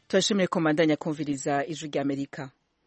turashimiye komandanya kumviriza ijwi rya amerika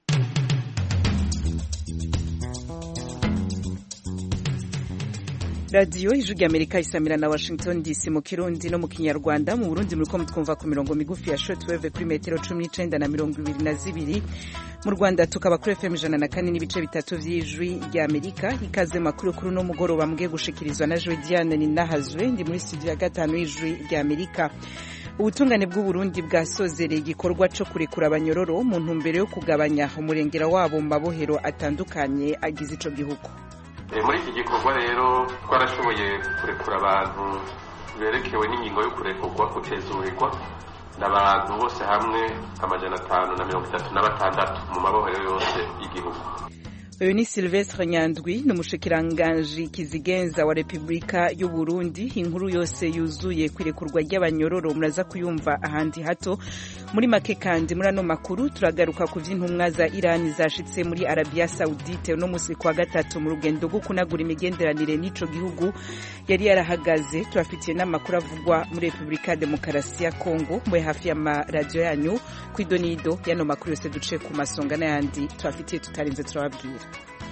radiyo ijwi rya amerika isamira na washington dc mu kirundi no mu kinyarwanda mu burundi muriko mutwumva ku mirongo migufi ya shortwave kuri metero cumi n'icenda na mirongo ibiri na zibiri mu rwanda tukaba kuri fm ijana na kane n'ibice bitatu vy'ijwi rya amerika ikaze makuru kuri uno mugoroba mugiye gushikirizwa na jwe diane ninahazwe ndi muri studio ya gatanu y'ijwi rya amerika ubutungane bw'uburundi bwasozereye igikorwa co kurekura abanyororo mu ntumbero yo kugabanya umurengera wabo mu mabohero atandukanye agize ico gihugu muri iki gikorwa rero twarashoboye kurekura abantu berekewe n'ingingo yo kurekurwa kutezurirwa n'abantu bose hamwe amajana atanu na mirongo itatu na batandatu mu mabohero yose y'igihugu uyu ni silvestre nyandwi ni umushikiranganji kizigenza wa repubulika y'u burundi inkuru yose yuzuye ku irekurwa ry'abanyororo muraza kuyumva ahandi hato muri make kandi muri ano makuru turagaruka ku vy'intumwa za irani zashitse muri arabia saudite uno musi kwa gatatu mu rugendo rwo kunagura imigenderanire n'ico gihugu yari yarahagaze turafitiye n'amakuru avugwa muri repubulika ya demokarasi ya kongo mwe hafi y'amaradiyo yanyu kw'idonido y'ano makuru yose duciye ku masonga n'ayandi turafitiye tutarinze turababwira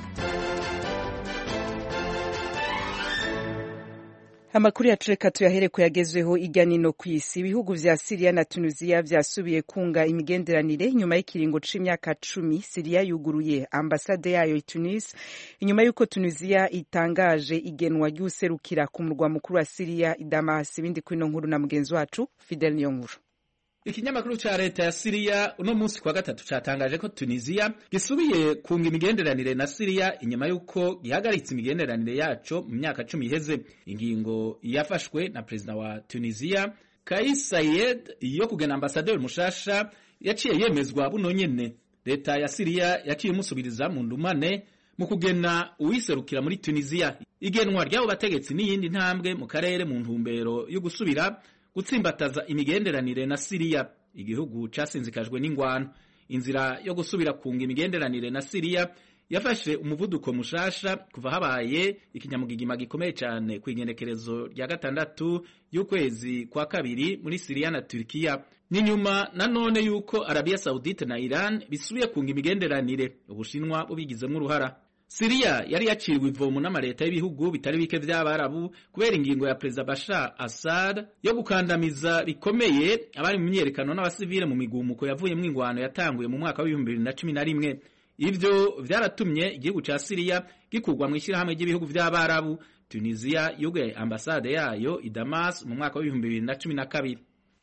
amakuru yacu reka tuyahere ku yagezweho irya nino ku isi ibihugu vya siriya na tunisiya vyasubiye kunga imigenderanire nyuma y'ikiringo c'imyaka cumi siriya yuguruye ambasade yayo i tunis inyuma y'uko tunisiya itangaje igenwa ry'userukira ku murwa mukuru wa siriya i damas ibindi kuri ino nkuru na mugenzi wacu fidel niyo nkuru ikinyamakuru ca leta ya siriya uno munsi kwa gatatu catangaje ko tunisiya gisubiye kunga imigenderanire na siriya inyuma y'uko gihagaritse imigenderanire yaco mu myaka cumi iheze ingingo yafashwe na perezida wa tunisiya kais sayed yo kugena ambasaderi mushasha yaciye yemezwa buno nyene leta ya siriya yaciye imusubiriza mu ndumane mu kugena uwiserukira muri tunisiya igenwa ry'abo bategetsi n'iyindi ntambwe mu karere mu ntumbero yo gusubira gutsimbataza imigenderanire na Siriya igihugu casinzikajwe n'ingwano inzira yo gusubira kunga imigenderanire na Siriya yafashe umuvuduko mushasha kuva habaye ikinyamugigima gikomeye cyane ku igenekerezo rya gatandatu y'ukwezi kwa kabiri muri Siriya na Turkiya ni nyuma nanone yuko Arabia Saudite na Iran bisubiye kunga imigenderanire ubushinwa bubigizemo uruhara Siriya yari yaciriwe ivomo n'amaleta y'ibihugu bitari bike vy'abarabu kubera ingingo ya Perezida Bashar Assad yo gukandamiza bikomeye abari mu myiyerekano n'abasivile mu migumuko yavuyemwo ingwano yatanguye mu mwaka w'ibihumbi bibiri na cumi na rimwe ivyo vyaratumye igihugu ca Siriya gikurwa mu ishirahamwe ry'ibihugu vy'abarabu Tunisia yugaye ambasade yayo i Damas mu mwaka w'ibihumbi bibiri na cumi na kabiri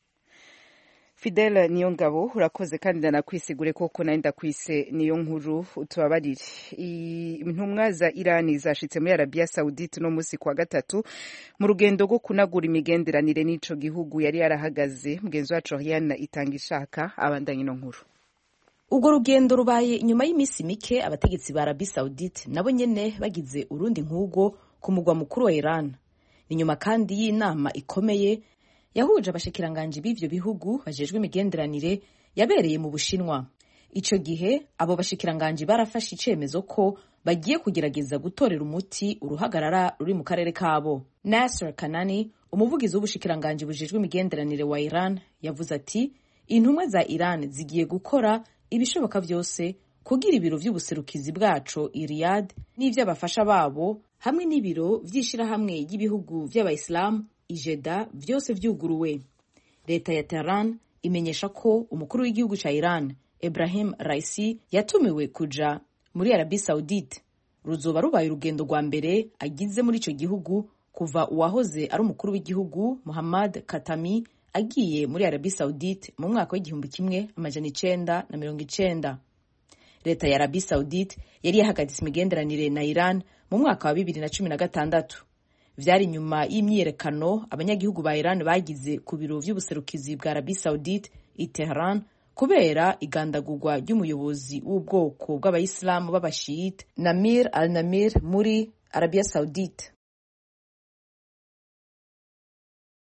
Fidel niyo ngabo urakoze kandi ndanakwisigure koko nari ndakwise niyo nkuru utubabarire intumwa za Irani zashitse muri Arabia Saudite no musi kwa gatatu mu rugendo rwo kunagura imigenderanire n'ico gihugu yari yarahagaze mugenzi wacu Rihanna itanga ishaka abandanye ino nkuru ubwo rugendo rubaye inyuma y'iminsi mike abategetsi ba Arabia Saudite nabo nyene bagize urundi nk'ubwo ku mugwa mukuru wa Iran ni nyuma kandi y'inama ikomeye yahuje abashikiranganji b'ivyo bihugu bajejwe imigenderanire yabereye mu Bushinwa. Ico gihe abo bashikiranganji barafashe icemezo ko bagiye kugerageza gutorera umuti uruhagarara ruri mu karere kabo. Nasser Kanani, umuvugizi w'ubushikiranganji bujejwe imigenderanire wa Iran, yavuze ati intumwa za Iran zigiye gukora ibishoboka vyose kugira ibiro vy'ubuserukizi bwaco i Riyadh n'ivy'abafasha babo hamwe n'ibiro vy'ishirahamwe ry'ibihugu vy'abayisilamu ijeda vyose vyuguruwe leta ya Tehran imenyesha ko umukuru w'igihugu ca Iran Ibrahim Raisi yatumiwe kuja muri Arabie Saudite ruzoba rubaye urugendo rwa mbere agize muri ico gihugu kuva uwahoze ari umukuru w'igihugu Muhammad Katami agiye muri Arabie Saudite mu mwaka w'igihumbi kimwe amajana icenda na mirongo icenda leta ya Arabie Saudite yari yahagaritse imigenderanire na Iran mu mwaka wa bibiri na cumi na gatandatu vyari nyuma y'imyiyerekano abanyagihugu ba Iran bagize ku biro vy'ubuserukizi bwa Arabie Saudite i Tehran kubera igandagurwa ry'umuyobozi w'ubwoko bw'abayisilamu b'abashiyite Namir al-Namir muri Arabia Saudite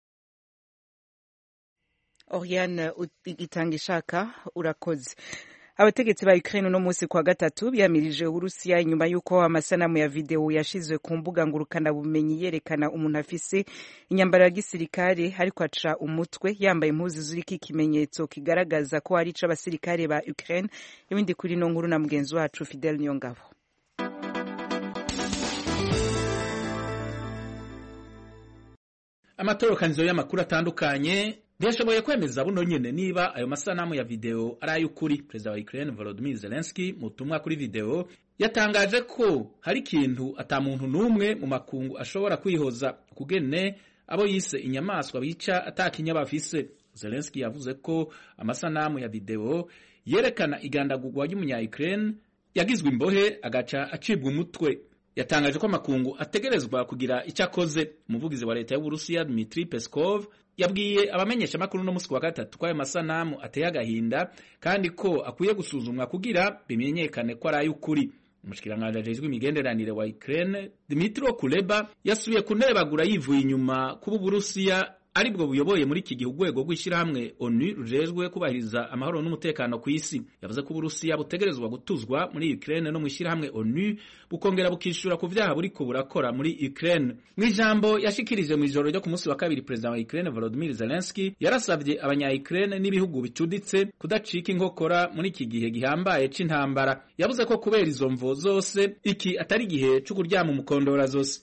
Oriane itanga ishaka urakoze abategetsi ba Ukraine uno munsi kwa gatatu byamirije Uburusiya inyuma y'uko amasanamu ya video yashizwe ku mbuga ngurukana bumenyi yerekana umuntu afise inyambaro ya gisirikare ariko aca umutwe yambaye impuzu ziriko ikimenyetso kigaragaza ko ari c'abasirikare ba Ukraine ibindi kuri no nkuru na mugenzi wacu Fidel Nyongabo amatorokanizo y'amakuru atandukanye ntiyashoboye kwemeza buno nyene niba ayo masanamu ya video ari ay'ukuri perezida wa Ukraine Volodymyr Zelensky mu butumwa kuri video yatangaje ko hari ikintu ata muntu n'umwe mu makungu ashobora kwihoza kugene abo yise inyamaswa bica atakinya bafise Zelensky yavuze ko amasanamu ya video yerekana igandagurwa ry'umunya Ukraine yagizwe imbohe agaca acibwa umutwe yatangaje ko amakungu ategerezwa kugira icyo akoze umuvugizi wa leta y'uburusiya Dmitry Peskov yabwiye abamenyesha makuru no musi wa gatatu ko ayo masanamu ateye agahinda kandi ko akwiye gusuzumwa kugira bimenyekane ko ari ay'ukuri umushikiranganji ajejwe imigenderanire wa Ukraine Dmytro Kuleba yasubiye kunebagura yivuye inyuma kuba uburusiya aribwo buyoboye muri iki gihe urwego rw'ishyirahamwe onu rujejwe kubahiriza amahoro n'umutekano ku isi yavuze ko uburusiya butegerezwa gutuzwa muri ukraine no mu ishyirahamwe onu bukongera bukishura ku vyaha buriko burakora muri ukraine mu ijambo yashikirije mu ijoro ryo ku munsi wa kabiri perezida wa ukraine volodymyr zelensky yarasavye abanya ukraine n'ibihugu bicuditse kudacika inkokora muri iki gihe gihambaye c'intambara yavuze ko kubera izo mvo zose iki atari igihe co kuryama umukondora zose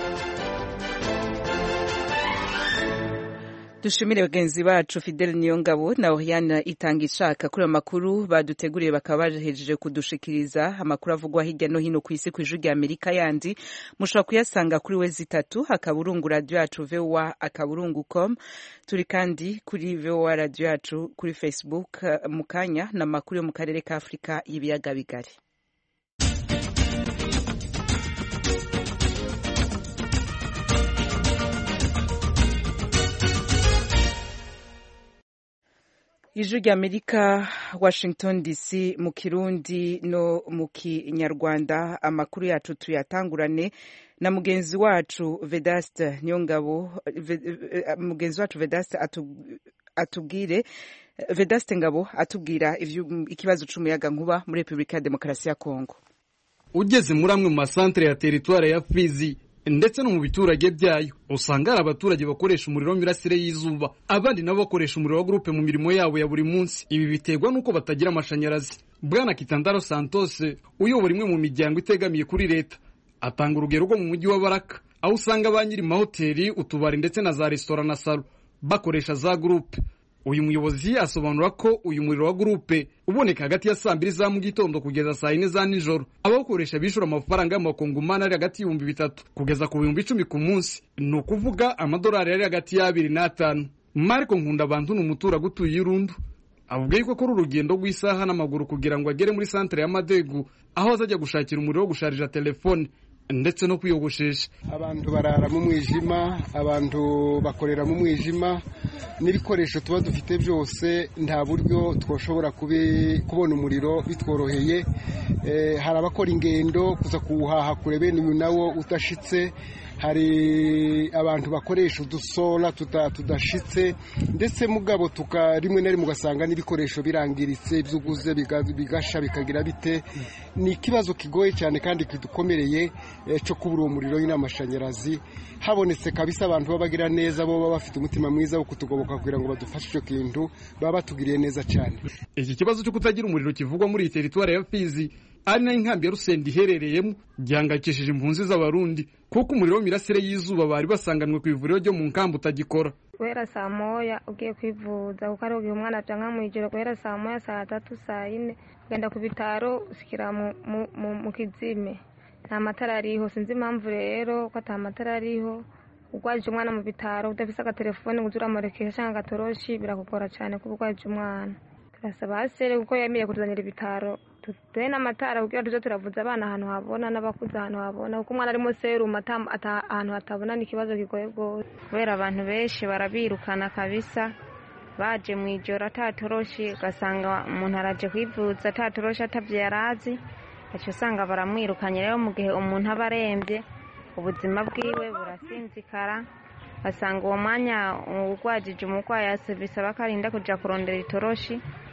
dushimire bagenzi bacu Fidel Niyongabo na Oriana itanga ishaka kuri amakuru baduteguriye bakaba bahejeje kudushikiriza amakuru avugwa hirya no hino ku isi ku ijwi rya Amerika yandi mushobora kuyasanga kuri we zitatu akaburungu radio yacu VOA akaburungu com turi kandi kuri VOA radio yacu kuri Facebook mu kanya na makuru yo mu karere ka Afrika y'ibiyaga bigari ijwi rya amerika washington dc mu kirundi no mu kinyarwanda amakuru yacu tuyatangurane na mugenzi wacu vedaste niyongabo mugenzi wacu vedaste atubwire vedaste ngabo atubwira ikibazo c'umuyaga nkuba muri repubulika ya demokarasi ya kongo ugeze muri amwe mu masantere ya teritwari ya fizi ndetse no mu biturage byayo usanga hari abaturage bakoresha umuriro w'imirasire y'izuba abandi nabo bakoresha umuriro wa gurupe mu mirimo yabo ya buri munsi ibi biterwa n'uko batagira amashanyarazi bwana kitandaro santos uyobora imwe mu miryango itegamiye kuri leta atanga urugero rwo mu mujyi wa baraka aho usanga ba nyiri mahoteli utubari ndetse na za resitora na salo bakoresha za gurupe uyu muyobozi asobanura ko uyu muriro wa gurupe uboneka hagati ya saa mbiri za mu gitondo kugeza saa yine za nijoro abawukoresha bishura amafaranga y'amakongomani ari hagati y'ibihumbi bitatu kugeza ku bihumbi icumi ku munsi ni ukuvuga amadolari ari hagati y'abiri n'atanu mariko nkunda abantu ni umuturage utuye irundu avuga yuko akora urugendo rw'isaha n'amaguru kugira ngo agere muri santere y'amadegu aho azajya gushakira umuriro wo gusharija telefone ndetse no kwiyogoshesha abantu barara mu mwijima abantu bakorera mu mwijima n'ibikoresho tuba dufite byose nta buryo twashobora kubona umuriro bitworoheye hari abakora ingendo kuza kuwuhaha kure bene uyu nawo udashitse hari abantu bakoresha udusora tudashitse ndetse mugabo rimwe na rimwe ugasanga n'ibikoresho birangiritse ibyo uguze bigasha bikagira bite ni ikibazo kigoye cyane kandi kidukomereye cyo kubura uwo muriro n'amashanyarazi habonetse kabisa abantu baba bagira neza bo baba bafite umutima mwiza wo kutugoboka kugira ngo badufashe icyo kintu baba batugiriye neza cyane iki kibazo cyo kutagira umuriro kivugwa muri iyi teritwari ya fizi ari nayo inkambi ya rusenda iherereyemo gihangayikishije impunzi z'abarundi kuko umuriro w'imirasire y'izuba bari basanganwe ku ivuriro ryo mu nkambi utagikora guhera saa moya ugiye kwivuza kuko ari igihe umwana aca nka mu ijoro guhera saa moya saa tatu saa yine ugenda ku bitaro ushyikira mu kizime nta matara ariho sinzi impamvu rero ko ata matara ariho urwaje umwana mu bitaro udafise agatelefone ngo uze uramurekesha cyangwa agatoroshi birakugora cyane kuba urwaje umwana turasaba hasere kuko yemeye kutuzanira ibitaro tuduhe n'amatara kugira tuze turavuza abana ahantu habona n'abakuze ahantu habona kuko umwana arimo serumu ahantu hatabona ni ikibazo kigoye rwose kubera abantu benshi barabirukana kabisa baje mu ijoro atatoroshi ugasanga umuntu araje kwivuza atatoroshi atabyo yari azi aca usanga baramwirukanye rero mu gihe umuntu aba arembye ubuzima bwiwe burasinzikara basanga uwo mwanya urwajije umurwayi bisaba ko arinda kujya kurondera itoroshi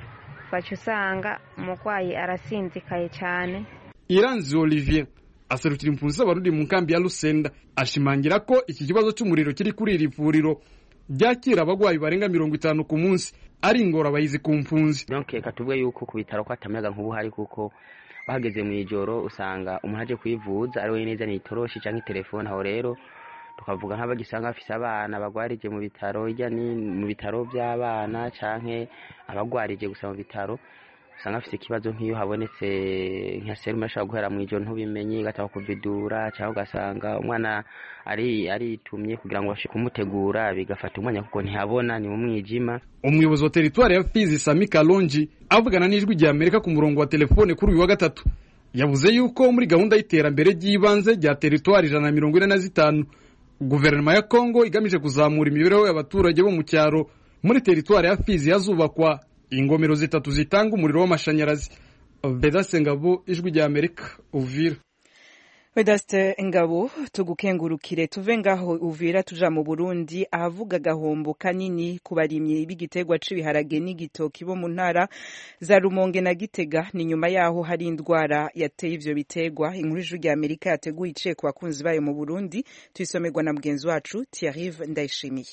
baca usanga umurwayi arasinzikaye cyane iranzi olivier aserukira impunzi z'abarundi mu nkambi ya rusenda ashimangira ko iki kibazo cy'umuriro kiri kuri iri vuriro ryakira abagwayi barenga mirongo itanu ku munsi ari ingorabahizi ku mpunzi donc reka tuvuge yuko ku bitaro ko hatamayaga nk'ubu hari kuko bahageze mu ijoro usanga umuntu aje kwivuza ari wenyine yazaniye itoroshi cyangwa telefone aho rero tukavuga nk'abagisanga bafise abana bagwarije mu bitaro hirya ni mu bitaro by'abana canke abagwarije gusa mu bitaro usanga afite ikibazo nk'iyo habonetse nka serume ashobora guhera mu ijoro ntubimenye igataba kuvidura cyangwa ugasanga umwana ari aritumye kugira ngo babashe kumutegura bigafata umwanya kuko ntihabona ni mu mwijima umuyobozi wa teritwari ya fizi sami kalonji avugana n'ijwi rya amerika ku murongo wa telefone kuri uyu wa gatatu yavuze yuko muri gahunda y'iterambere ry'ibanze rya teritwari ijana na mirongo ine na zitanu guverinoma ya kongo igamije kuzamura imibereho y'abaturage bo mu cyaro muri teritwari ya fizi hazubakwa ingomero zitatu zitanga umuriro w'amashanyarazi vedase ngabo ijwi rya amerika uvira vedaste ngabo tugukengurukire tuve ngaho uvira tuja mu burundi ahavuga agahombo kanini ku barimyi b'igiterwa c'ibiharage n'igitoki bo mu ntara za rumonge na gitega ni nyuma yaho hari indwara yateye ivyo biterwa inkuru ijwi rya amerika yateguye iciye ku bakunzi bayo mu burundi tuyisomerwa na mugenzi wacu tiarive ndayishimiye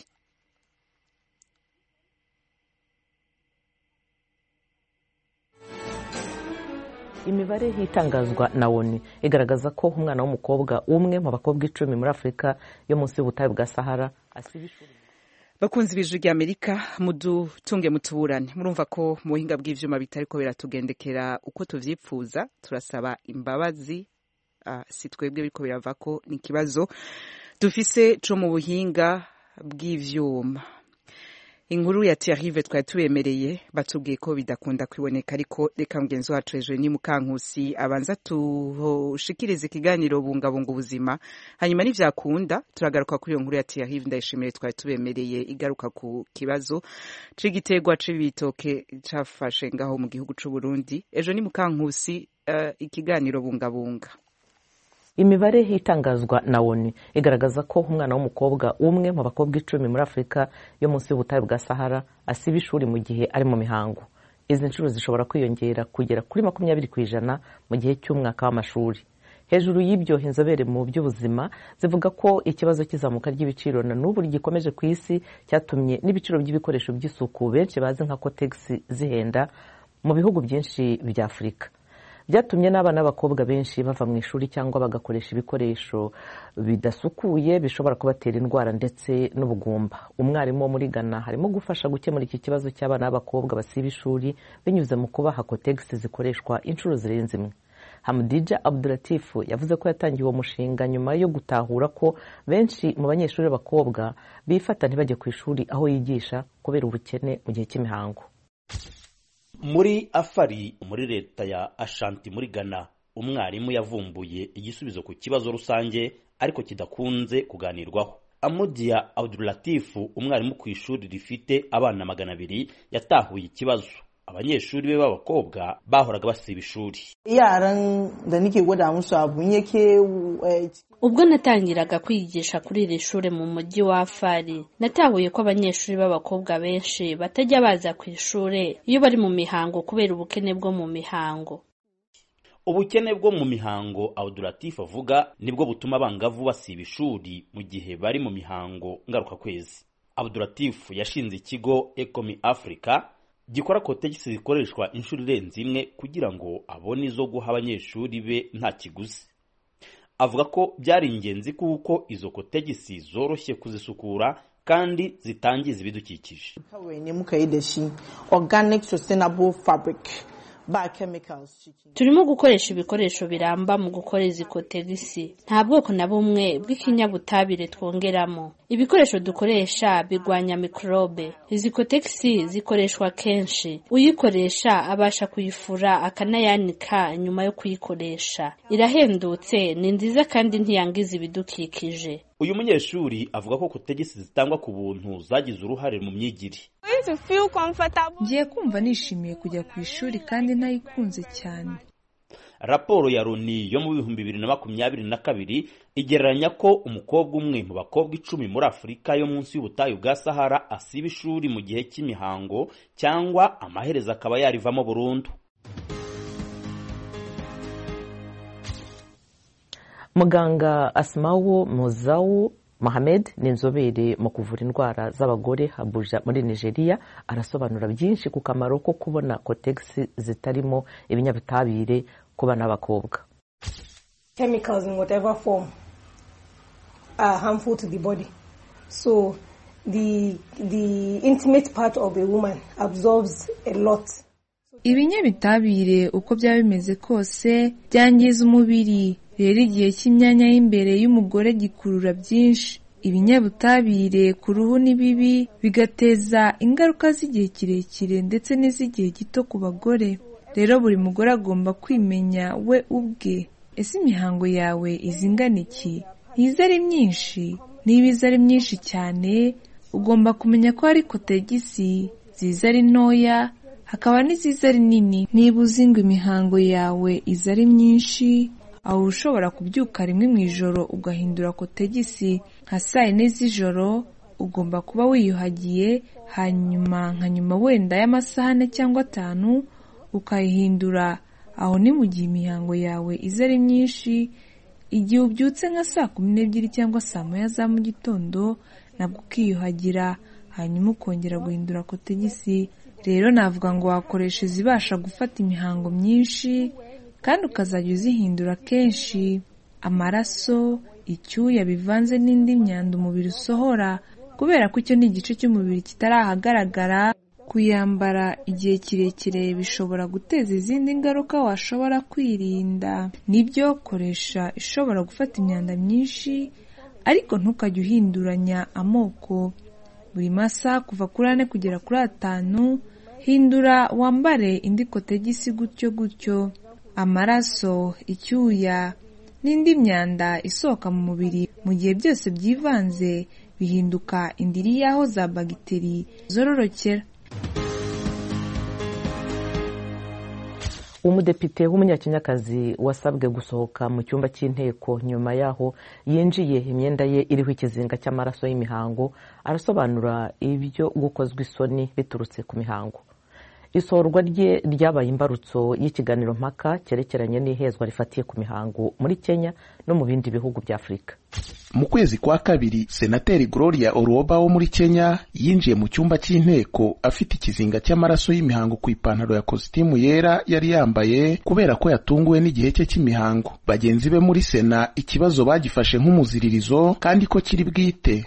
imibare itangazwa na oni igaragaza ko umwana w'umukobwa umwe mu bakobwa icumi muri afurika yo munsi y'ubutayu bwa sahara asiba ishuri bakunzi b'ijwi rya amerika mudutunge mutuburane murumva ko mu buhinga bw'ivyuma bitariko biratugendekera uko tuvyipfuza turasaba imbabazi uh, si twebwe biriko birava ko ni ikibazo dufise co mu buhinga bw'ivyuma inkuru ya Thierry twari tubemereye batubwiye ko bidakunda kwiboneka ariko reka mugenzi wacu hejuru ni mukankusi abanza tushikirize ikiganiro bungabunga ubuzima hanyuma nivyakunda turagaruka kuri iyo nkuru ya Thierry ndayishimiye twari tubemereye igaruka ku kibazo c'igiterwa c'ibitoke cafashe ngaho mu gihugu c'u Burundi ejo ni mukankusi uh, ikiganiro bungabunga imibare itangazwa na oni igaragaza ko umwana w'umukobwa umwe mu bakobwa icumi muri afurika yo munsi y'ubutayu bwa sahara asiba ishuri mu gihe ari mu mihango izi nshuro zishobora kwiyongera kugera kuri makumyabiri ku ijana mu gihe cy'umwaka w'amashuri hejuru y'ibyo inzobere mu by'ubuzima zivuga ko ikibazo cy'izamuka ry'ibiciro na n'ubu gikomeje ku isi cyatumye n'ibiciro by'ibikoresho by'isuku benshi bazi nka kotegisi zihenda mu bihugu byinshi bya afurika byatumye n'abana b'abakobwa benshi bava mu ishuri cyangwa bagakoresha ibikoresho bidasukuye bishobora kubatera indwara ndetse n'ubugumba umwarimu wo muri ghana harimo gufasha gukemura iki kibazo cy'abana b'abakobwa basiba ishuri binyuze mu kubaha kotegisi zikoreshwa inshuro zirenze imwe hamudija abduratifu yavuze ko yatangiye uwo mushinga nyuma yo gutahura ko benshi mu banyeshuri b'abakobwa bifata ntibajye ku ishuri aho yigisha kubera ubukene mu gihe cy'imihango muri afari muri leta ya ashanti muri ghana umwarimu yavumbuye igisubizo ku kibazo rusange ariko kidakunze kuganirwaho amudiya abduratifu umwarimu ku ishuri rifite abana magana abiri yatahuye ikibazo abanyeshuri be b'abakobwa bahoraga basiba ishuri yaran da nike gwada musu abu yake ubwo natangiraga kwigisha kuri iri shuri mu mujyi wa afari natahuye ko abanyeshuri b'abakobwa benshi batajya baza ku ishuri iyo bari mu mihango kubera ubukene bwo mu mihango ubukene bwo mu mihango abduratifu avuga nibwo butuma abangavu basiba ishuri mu gihe bari mu mihango ngarukakwezi abduratifu yashinze ikigo ecomi africa gikora kotegisi zikoreshwa inshuro irenze imwe kugira ngo abone izo guha abanyeshuri be nta kiguzi avuga ko byari ingenzi kuko izo kotegisi zoroshye kuzisukura kandi zitangiza ibidukikije turimo gukoresha ibikoresho biramba mu gukora izi kotegisi nta bwoko na bumwe bw'ikinyabutabire twongeramo ibikoresho dukoresha bigwanya mikorobe izi kotegisi zikoreshwa kenshi uyikoresha abasha kuyifura akanayanika nyuma yo kuyikoresha irahendutse ni nziza kandi ntiyangiza ibidukikije uyu munyeshuri avuga ko kotegisi zitangwa ku buntu zagize uruhare mu myigire ngiye kumva nishimiye kujya ku ishuri kandi ntayikunze cyane raporo ya loni yo mu bihumbi bibiri na makumyabiri na kabiri igereranya ko umukobwa umwe mu bakobwa icumi muri afurika yo munsi y'ubutayu bwa sahara asiba ishuri mu gihe cy'imihango cyangwa amaherezo akaba yarivamo burundu muganga asimawo muzawu Mohamed ni inzobere mu kuvura indwara z'abagore Abuja muri Nigeria arasobanura byinshi ku kamaro ko kubona kotegisi zitarimo ibinyabutabire ku bana b'abakobwa chemicals in whatever form are harmful to the body so the the intimate part of a woman absorbs a lot ibinyabitabire uko byaba bimeze kose byangiza umubiri rero igihe cy'imyanya y'imbere y'umugore gikurura byinshi ibinyabutabire ku ruhu ni bibi bigateza ingaruka z'igihe kirekire ndetse n'iz'igihe gito ku bagore rero buri mugore agomba kwimenya we ubwe ese imihango yawe izingana iki ntiza ari myinshi niba iza ari myinshi cyane ugomba kumenya ko hari kotegisi ziza ari ntoya hakaba n'iziza ari nini niba uzi ngo imihango yawe iza ari myinshi aho ushobora kubyuka rimwe mu ijoro ugahindura kotegisi nka saa yine z'ijoro ugomba kuba wiyuhagiye hanyuma nka nyuma wenda y'amasaha ane cyangwa atanu ukayihindura aho ni mu gihe imihango yawe iza ari myinshi igihe ubyutse nka saa kumi n'ebyiri cyangwa saa moya za mu gitondo nabwo ukiyuhagira hanyuma ukongera guhindura kotegisi rero navuga ngo wakoresha izibasha gufata imihango myinshi kandi ukazajya uzihindura kenshi amaraso icyuya bivanze n'indi myanda umubiri usohora kubera ko icyo ni igice cy'umubiri kitari ahagaragara kuyambara igihe kirekire bishobora guteza izindi ngaruka washobora kwirinda nibyo koresha ishobora gufata imyanda myinshi ariko ntukajye uhinduranya amoko buri masaha kuva kuri ane kugera kuri atanu hindura wambare indi kotegisi gutyo gutyo amaraso icyuya n'indi myanda isohoka mu mubiri mu gihe byose byivanze bihinduka indiri y'aho za bagiteri zororokera umudepite w'umunyakenyakazi wasabwe gusohoka mu cyumba cy'inteko nyuma yaho yinjiye imyenda ye iriho ikizinga cy'amaraso y'imihango arasobanura ibyo gukozwa isoni biturutse ku mihango isohorwa rye ryabaye imbarutso y'ikiganiro mpaka cyerekeranye n'ihezwa rifatiye ku mihango muri kenya no mu bindi bihugu bya afurika mu kwezi kwa kabiri senateri gloria oruoba wo muri kenya yinjiye mu cyumba cy'inteko afite ikizinga cy'amaraso y'imihango ku ipantaro ya kositimu yera yari yambaye kubera ko yatunguwe n'igihe cye cy'imihango bagenzi be muri sena ikibazo bagifashe nk'umuziririzo kandi ko kiri bwite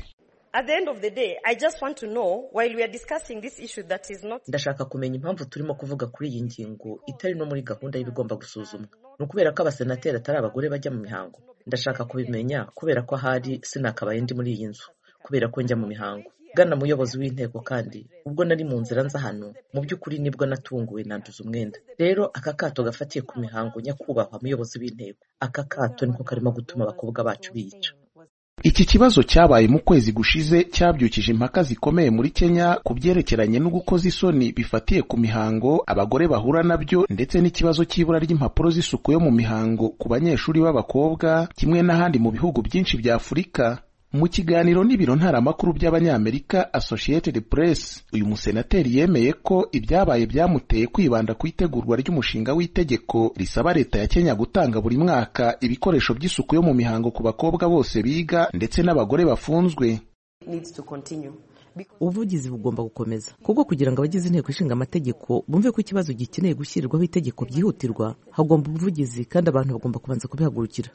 ndashaka kumenya impamvu turimo kuvuga kuri iyi ngingo itari no muri gahunda y'ibigomba gusuzumwa ni ukubera ko abasenateri atari abagore bajya mu mihango ndashaka kubimenya kubera ko ahari sinakabaye ndi muri iyi nzu kubera ko njya mu mihango gana muyobozi w'inteko kandi ubwo nari mu nzira nza hano mu by'ukuri nibwo natunguwe nanduza umwenda rero aka kato gafatiye ku mihango nyakubahwa muyobozi w'inteko aka kato niko karimo gutuma abakobwa bacu biyica iki kibazo cyabaye mu kwezi gushize cyabyukije impaka zikomeye muri kenya ku byerekeranye no gukoza isoni bifatiye ku mihango abagore bahura nabyo ndetse n'ikibazo cy'ibura ry'impapuro z'isuku yo mu mihango ku banyeshuri b'abakobwa kimwe n'ahandi mu bihugu byinshi bya afurika mu kiganiro n'ibiro ntaramakuru by'abanyamerika associated press uyu musenateri yemeye ko ibyabaye byamuteye kwibanda ku itegurwa ry'umushinga w'itegeko risaba leta ya kenya gutanga buri mwaka ibikoresho by'isuku yo mu mihango ku bakobwa bose biga ndetse n'abagore bafunzwe ubuvugizi bugomba gukomeza kuko kugira ngo abagize inteko ishinga amategeko bumve ko ikibazo gikeneye gushyirirwaho itegeko byihutirwa hagomba ubuvugizi kandi abantu bagomba kubanza kubihagurukira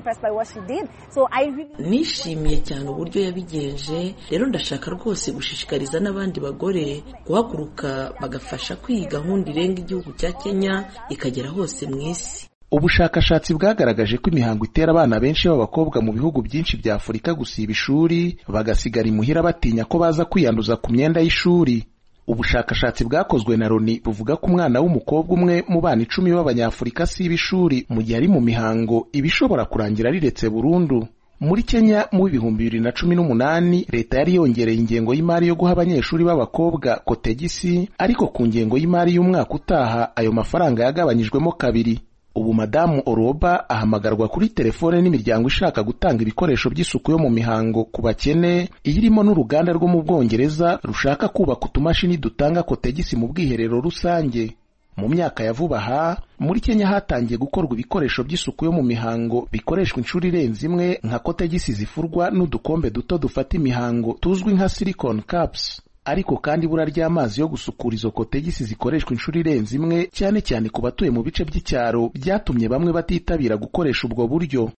nishimiye cyane uburyo yabigenje rero ndashaka rwose gushishikariza n'abandi bagore guhaguruka bagafasha kwiga gahunda irenga igihugu cya kenya ikagera hose mu isi ubushakashatsi bwagaragaje ko imihango itera abana benshi b'abakobwa mu bihugu byinshi bya afurika gusiba ishuri bagasigara imuhira batinya ko baza kwiyanduza ku myenda y'ishuri ubushakashatsi bwakozwe na loni buvuga ko umwana w'umukobwa umwe mu bana icumi b'abanyafurika asiba ishuri mu gihe ari mu mihango iba ishobora kurangira riretse burundu muri kenya mu bihumbi bibiri na cumi n'umunani leta yari yongereye ingengo y'imari yo guha abanyeshuri b'abakobwa kotegisi ariko ku ngengo y'imari y'umwaka utaha ayo mafaranga yagabanyijwemo kabiri ubu madamu oroba ahamagarwa kuri telefone n'imiryango ishaka gutanga ibikoresho by'isuku yo mu mihango ku bakene iyirimo n'uruganda rwo mu bwongereza rushaka kubaka utumashini dutanga kotegisi mu bwiherero rusange mu myaka ya vuba aha muri kenya hatangiye gukorwa ibikoresho by'isuku yo mu mihango bikoreshwa inshuro irenze imwe nka kotegisi zifurwa n'udukombe duto dufata imihango tuzwi nka silicon caps ariko kandi ibura ry'amazi yo gusukura izo kotegisi zikoreshwa inshuro irenze imwe cyane cyane ku batuye mu bice by'icyaro byatumye bamwe batitabira gukoresha ubwo buryo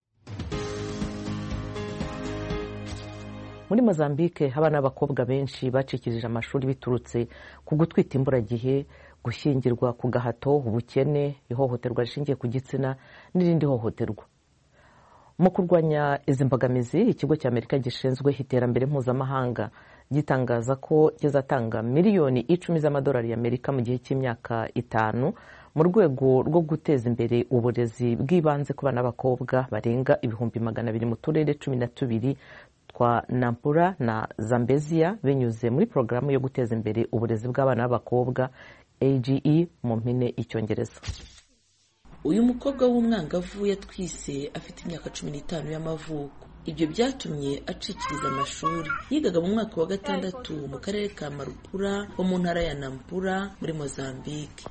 muri mozambique abana b'abakobwa benshi bacikirije amashuri biturutse ku gutwita imburagihe gushyingirwa ku gahato ubukene ihohoterwa rishingiye ku gitsina n'irindi hohoterwa mu kurwanya izi mbogamizi ikigo cy'amerika gishinzwe iterambere mpuzamahanga gitangaza ko kizatanga miliyoni icumi z'amadolari y'amerika mu gihe cy'imyaka itanu mu rwego rwo guteza imbere uburezi bw'ibanze ku bana b'abakobwa barenga ibihumbi magana abiri mu turere cumi na tubiri twa nampura na zambezia binyuze muri porogaramu yo guteza imbere uburezi bw'abana b'abakobwa age mu mpine icyongereza uyu mukobwa w'umwangavu yatwise afite imyaka cumi n'itanu y'amavuko ibyo byatumye acikiriza amashuri yigaga mu mwaka wa gatandatu mu karere ka marupura ho mu ntara ya nampura muri mozambique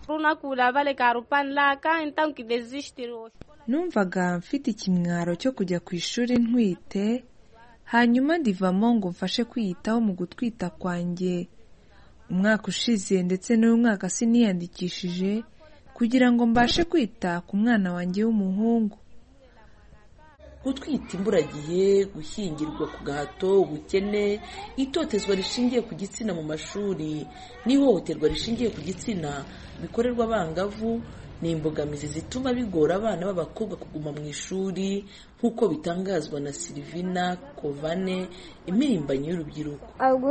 numvaga mfite ikimwaro cyo kujya ku ishuri ntwite hanyuma ndivamo ngo mfashe kwiyitaho mu gutwita kwanjye umwaka ushize ndetse n'uyu mwaka siniyandikishije kugira ngo mbashe kwita ku mwana wanjye w'umuhungu gutwita imburagihe gushyingirwa ku gahato ubukene itotezwa rishingiye ku gitsina mu mashuri n'ihohoterwa rishingiye ku gitsina bikorerwa abangavu ni imbogamizi zituma bigora abana b'abakobwa kuguma mu ishuri nk'uko bitangazwa na silivina kovane impirimbanyi y'urubyiruko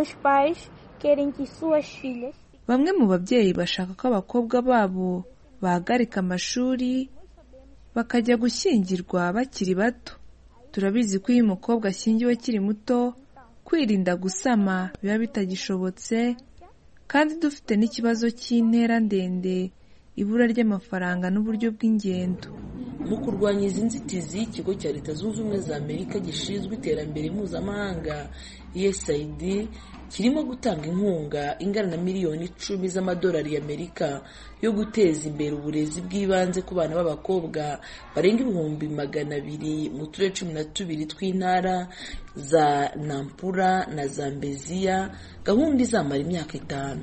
bamwe mu babyeyi bashaka ko abakobwa babo bahagarika amashuri bakajya gushyingirwa bakiri bato turabizi ko iyo umukobwa ashyingiwe akiri muto kwirinda gusama biba bitagishobotse kandi dufite n'ikibazo cy'intera ndende ibura ry'amafaranga n'uburyo bw'ingendo mu kurwanya izi nzitizi ikigo cya leta zunze ubumwe za amerika gishinzwe iterambere mpuzamahanga usaid kirimo gutanga inkunga ingana na miliyoni icumi z'amadolari y'amerika yo guteza imbere uburezi bw'ibanze ku bana b'abakobwa barenga ibihumbi magana abiri mu turere cumi na tubiri tw'intara za nampura na zambeziya gahunda izamara imyaka itanu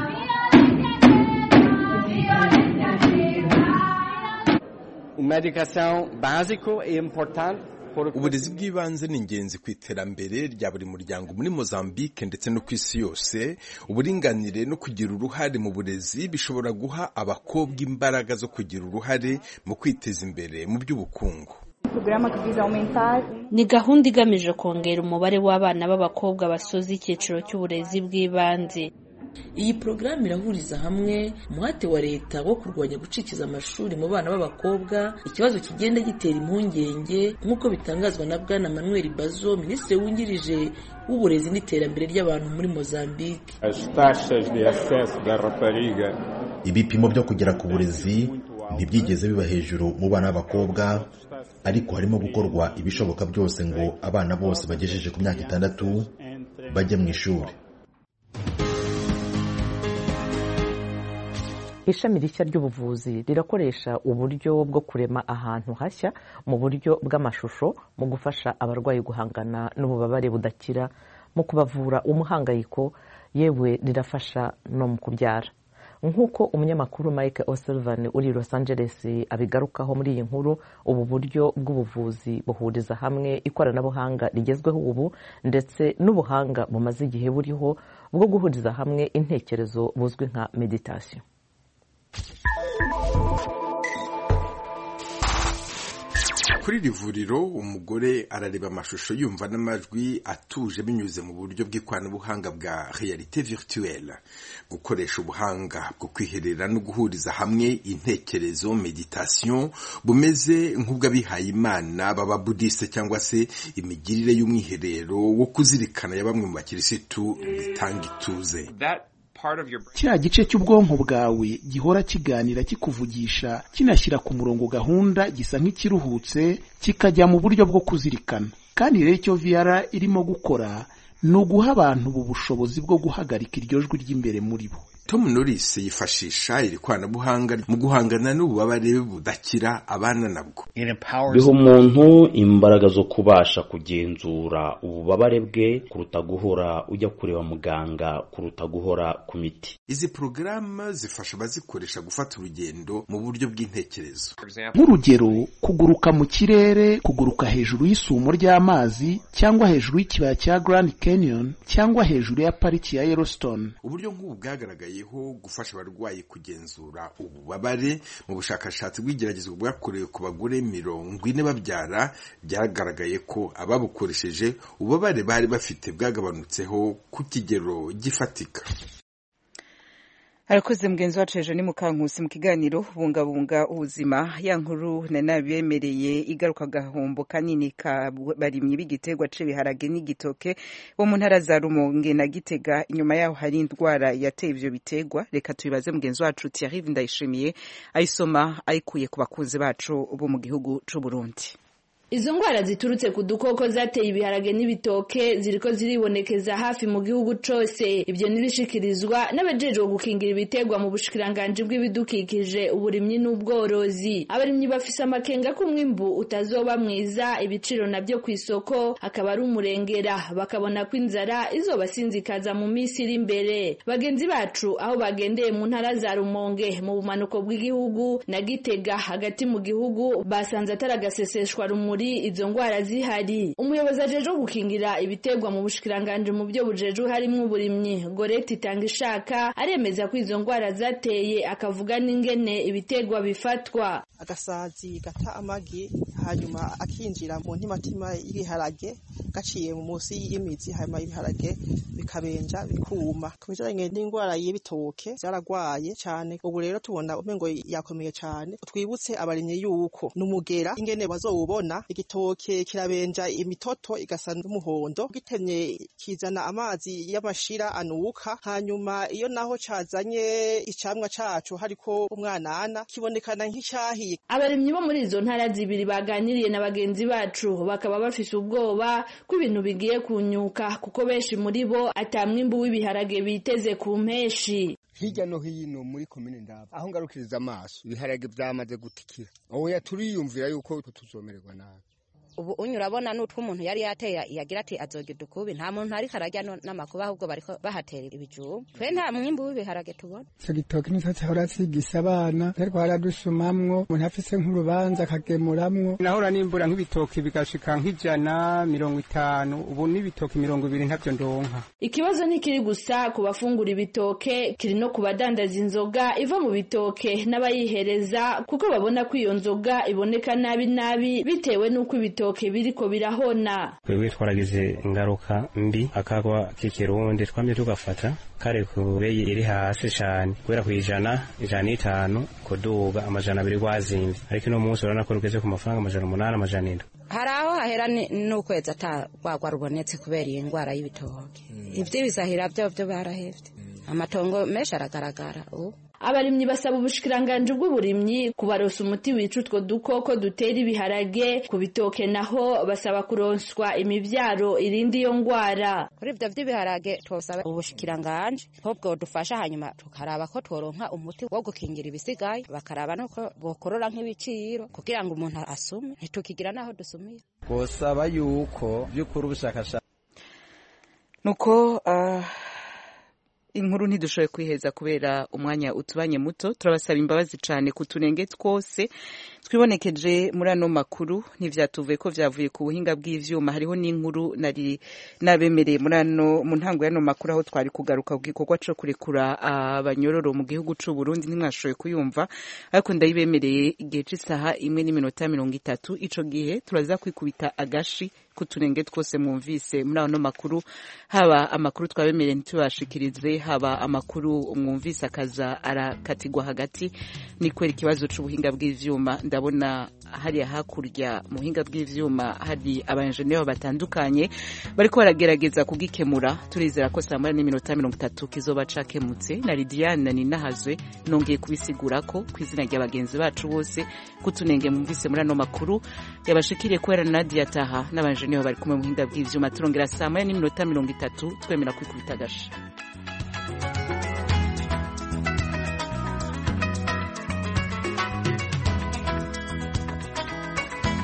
Uma educação básica e importante uburezi bw'ibanze ni ingenzi ku iterambere rya buri muryango muri mozambique ndetse no ku isi yose uburinganire no kugira uruhare mu burezi bishobora guha abakobwa imbaraga zo kugira uruhare mu kwiteza imbere mu by'ubukungu ni gahunda igamije kongera umubare w'abana b'abakobwa basoza icyiciro cy'uburezi bw'ibanze iyi porogaramu irahuriza hamwe umuhate wa leta wo kurwanya gucikiza amashuri mu bana b'abakobwa ikibazo kigenda gitera impungenge nk'uko bitangazwa na bwana manuel bazo minisitiri wungirije w'uburezi n'iterambere ry'abantu muri mozambique ibipimo byo kugera ku burezi ntibyigeze biba hejuru mu bana b'abakobwa ariko harimo gukorwa ibishoboka byose ngo abana bose bagejeje ku myaka itandatu bajye mu ishuri ishami rishya ry'ubuvuzi rirakoresha uburyo bwo kurema ahantu hashya mu buryo bw'amashusho mu gufasha abarwayi guhangana n'ububabare budakira mu kubavura umuhangayiko yewe rirafasha no mu kubyara nk'uko umunyamakuru mike o'sullivan uri los angeles abigarukaho muri iyi nkuru ubu buryo bw'ubuvuzi buhuriza hamwe ikoranabuhanga rigezweho ubu ndetse n'ubuhanga bumaze igihe buriho bwo guhuriza hamwe intekerezo buzwi nka meditasiyo kuri iri vuriro umugore arareba amashusho yumva n'amajwi atuje binyuze mu buryo bw'ikoranabuhanga bwa realite virtuelle gukoresha ubuhanga bwo kwiherera no guhuriza hamwe intekerezo meditation bumeze nk'ubw'abihaye imana baba budiste cyangwa se imigirire y'umwiherero wo kuzirikana ya bamwe mu bakirisitu bitanga ituze kiriya gice cy'ubwonko bwawe gihora kiganira kikuvugisha kinashyira ku murongo gahunda gisa nk'ikiruhutse kikajya mu buryo bwo kuzirikana kandi rero icyo viyara irimo gukora ni uguha abantu ubu bushobozi bwo guhagarika iryo jwi ry'imbere muri bo tom norris yifashisha iri koranabuhanga mu guhangana n'ububabare budakira abana nabwo biha umuntu imbaraga zo kubasha kugenzura ububabare bwe kuruta guhora ujya kureba muganga kuruta guhora ku miti izi porogaramu zifasha abazikoresha gufata urugendo mu buryo bw'intekerezo nk'urugero kuguruka mu kirere kuguruka hejuru y'isumo ry'amazi cyangwa hejuru y'ikibaya cya grand canyon cyangwa hejuru ya pariki ya yellowstone uburyo nk'ubu bwagaragaye gufasha abarwayi kugenzura ububabare mu bushakashatsi bw'igeragezwa bwakorewe ku bagore mirongo ine babyara byagaragaye ko ababukoresheje ububabare bari bafite bwagabanutseho ku kigero gifatika arakoze mugenzi wacu hejuru ni mukankusi mu kiganiro bungabunga ubuzima ya nkuru na nabemereye igaruka agahombo kanini ka barimyi b'igiterwa c'ibiharage n'igitoke bo mu ntara za rumonge na gitega inyuma yaho hari indwara yateye ivyo biterwa reka tubibaze mugenzi wacu Thierry Ndayishimiye ayisoma ayikuye ku bakunzi bacu bo mu gihugu c'u Burundi Izo ngwara ziturutse ku dukoko zateye ibiharage n'ibitoke ziriko ziribonekeza hafi mu gihugu cose ibyo nibishikirizwa n'abajejwe gukingira ibiterwa mu bushikiranganje bw'ibidukikije uburimyi n'ubworozi abarimyi bafise amakenga ko umwimbu utazoba mwiza ibiciro navyo ku isoko akaba ari umurengera bakabona ko inzara izobasinzikaza mu minsi iri imbere bagenzi bacu aho bagendeye mu ntara za Rumonge mu bumanuko bw'igihugu na Gitega hagati mu gihugu basanze ataragaseseshwa rumuri muri izo ngwara zihari umuyobozi ajejwe gukingira ibiterwa mu bushikiranganje mu byo bujejwe harimwo uburimyi Goreti Tangishaka aremeza ko izo ngwara zateye akavuga n'ingene ibiterwa bifatwa agasazi gata amagi hanyuma akinjira mu ntimatima y'ibiharage gaciye mu munsi y'imizi hanyuma ibiharage bikabenja bikuma ku bijanye n'indwara y'ibitoke zaragwaye cyane ubu rero tubona umengo yakomeye cyane twibutse abarimyi yuko n'umugera ingene bazowubona igitoke kirabenja imitoto igasa n'umuhondo gitemye kizana amazi y'amashira anuka hanyuma iyo naho cazanye icamwa cacu hariko umwanana kibonekana nk'icyahiye abarimyi bo muri izo ntara zibiri baganiriye na bagenzi bacu bakaba bafise ubwoba ko ibintu bigiye kunyuka kuko benshi muri bo ata mwimbu w'ibiharage biteze ku mpeshi hirya no hino muri komine ndaba aho ngarukiriza amaso ibiharage byamaze gutikira oya turiyumvira yuko tuzomererwa nabi ubu unyura abona n'utwo umuntu yari yateye yagira ati azogira ukubi nta muntu ariko arajya n'amakuba ahubwo bariko bahatera ibijumba twe nta mwimbu w'ibiharage tubona ico gitoki nico cahora cigisa abana ariko haradusumamwo umuntu afise nk'urubanza akagemuramwo nahora nimbura nk'ibitoki bigashika nk'ijana mirongo itanu ubu n'ibitoki mirongo ibiri ntavyo ndonka ikibazo ntikiri gusa ku bafungura ibitoke kiri no ku badandaza inzoga iva mu bitoke n'abayihereza kuko babona ko iyo nzoga iboneka nabi nabi bitewe n'uko ibitoke ibitoke biriko birahona twebwe twaragize ingaruka mbi akagwa k'ikirundi twamye tugafata kare ku beyi iri hasi cane kubera kwijana ijana n'itanu kuduga amajana abiri gwazimvye ariko ino munsi urabona ko rugeze ku mafaranga amajana umunani amajana indwi hari aho hahera n'ukwezi atagwagwa rubonetse kubera iyi ndwara y'ibitoke ivy'ibisahira vyo vyo barahevye amatongo menshi aragaragara ubu abarimyi basaba ubushikiranganje bw'uburimyi kubarosa umuti wica utwo dukoko dutera ibiharage ku bitoke naho basaba kuronswa imivyaro irindi iyo ngwara kuri ivyo vy'ibiharage twosaba ubushikiranganje ko bwodufasha hanyuma tukaraba ko tworonka umuti wo gukingira ibisigaye bakaraba nuko bokorora nk'ibiciro kugira ngo umuntu asume ntitukigira naho dusumira twosaba yuko vy'ukuri ubushakashatsi nuko uh... inkuru ntidushoboye kwiheza kubera umwanya utubanye muto turabasaba imbabazi cyane ku tunenge twose twibonekeje muri ano makuru ntivyatuvuye ko vyavuye ku buhinga bw'ivyuma hariho n'inkuru nari nabemereye muri ano mu ntango y'ano makuru aho twari kugaruka ku gikorwa co kurekura abanyororo mu gihugu c'u Burundi ntimwashoboye kuyumva ariko ndayibemereye igihe c'isaha imwe n'iminota mirongo itatu ico gihe turaza kwikubita agashi kuturenge twose mwumvise muri ano makuru haba amakuru twabemereye ntitubashikirize haba amakuru mwumvise akaza arakatigwa hagati ni kwera ikibazo c'ubuhinga bw'ivyuma ndabona hariya hakurya mu buhinga bw'ivyuma hari abajenero batandukanye bariko baragerageza kugikemura turizera ko saa moya n'iminota mirongo itatu kizoba cakemutse na lidiane ninahazwe nongeye kubisigura ko ku izina rya bagenzi bacu bose kutunenge mwumvise muri ano makuru yabashikiriye kubera na nadia taha n'abajenero bari kumwe mu buhinga bw'ivyuma turongera saa moya n'iminota mirongo itatu twemera kwikubita agasha